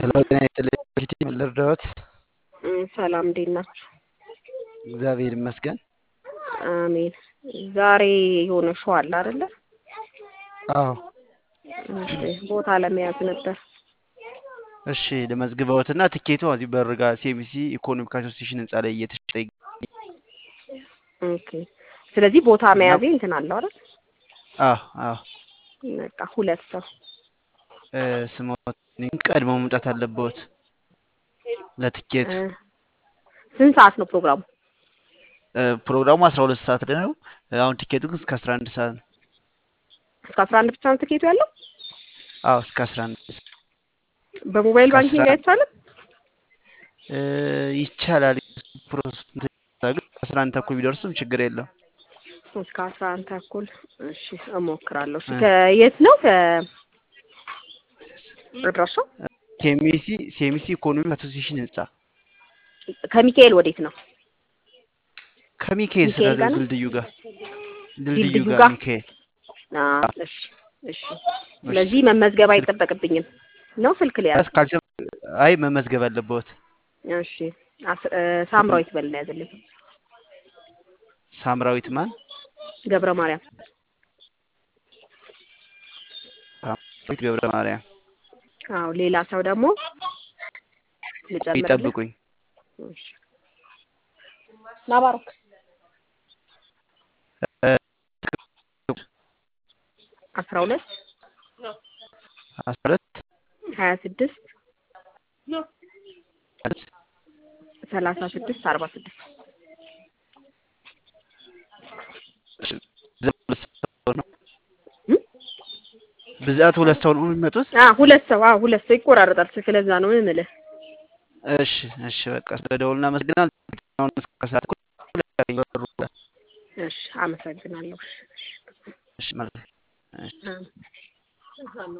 ሄሎ ጤና ይስጥልኝ ፊት ልርዳዎት? ሰላም እንዴት ናችሁ? እግዚአብሔር ይመስገን። አሜን። ዛሬ የሆነ ሾው አለ አይደለ? አዎ እሺ፣ ቦታ ለመያዝ ነበር። እሺ ለመዝግበውትና ትኬቱ እዚህ በርጋ ሲኤምሲ ኢኮኖሚክ አሶሲሽን ህንፃ ላይ እየተሸጠ ይገኛል። ኦኬ። ስለዚህ ቦታ እና መያዜ እንትን አለው አይደል? አዎ አዎ በቃ ሁለት ሰው እ፣ ስሞት ቀድመው መምጣት አለብዎት ለትኬቱ። እ፣ ስንት ሰዓት ነው ፕሮግራሙ? እ፣ ፕሮግራሙ አስራ ሁለት ሰዓት ላይ ነው። አሁን ቲኬቱ ግን እስከ አስራ አንድ ሰዓት ነው። እስከ አስራ አንድ ብቻ ነው ትኬቱ ያለው? አዎ እስከ አስራ አንድ በሞባይል እስከ አስራ ባንኪንግ አይቻልም? እ፣ ይቻላል። ፕሮሰስ ግን አስራ አንድ ተኩል ቢደርሱም ችግር የለም። እስከ አስራ አንድ ተኩል እሺ፣ እሞክራለሁ። እሺ፣ እ፣ ከየት ነው? ከ አድራሻው ሴሚሲ ሴሚሲ ኢኮኖሚክ አሶሲሽን ህንፃ ከሚካኤል ወዴት ነው? ከሚካኤል ስለ ሚካኤል ጋር ነው? ድልድዩ ጋር ድልድዩ ድልድዩ ጋር ጋር? ሚካኤል አዎ፣ አዎ። እሺ፣ እሺ። እሺ ስለዚህ መመዝገብ ስልክ አይጠበቅብኝም ነው? ስልክ ሊያዝ? ያዝ ካልቸ አይ መመዝገብ አለብዎት። እሺ፣ አስ- እ፣ ሳምራዊት በልና ያዝልኝ። ሳምራዊት ማን? ገብረ ማርያም ሳምራዊት ገብረ ማርያም አዎ። ሌላ ሰው ደግሞ ልጨምርልህ? ይጠብቁኝ። እሺ። ናባሮክ እ፣ አስራ ሁለት አስራ ሁለት ሀያ ስድስት ማለት ሰላሳ ስድስት አርባ ስድስት ብዛት ሁለት ሰው ነው የሚመጡት። ሁለት ሰው አዎ፣ ሁለት ሰው ይቆራረጣል። ስልክ ለዛ ነው የምልህ። እሺ እሺ፣ በቃ ስለ ደውል እናመሰግናለን። አሁን እስከ ሰዓት እኮ በሩ እሺ፣ አመሰግናለሁ። እሺ፣ መልካም እሺ። እሺ።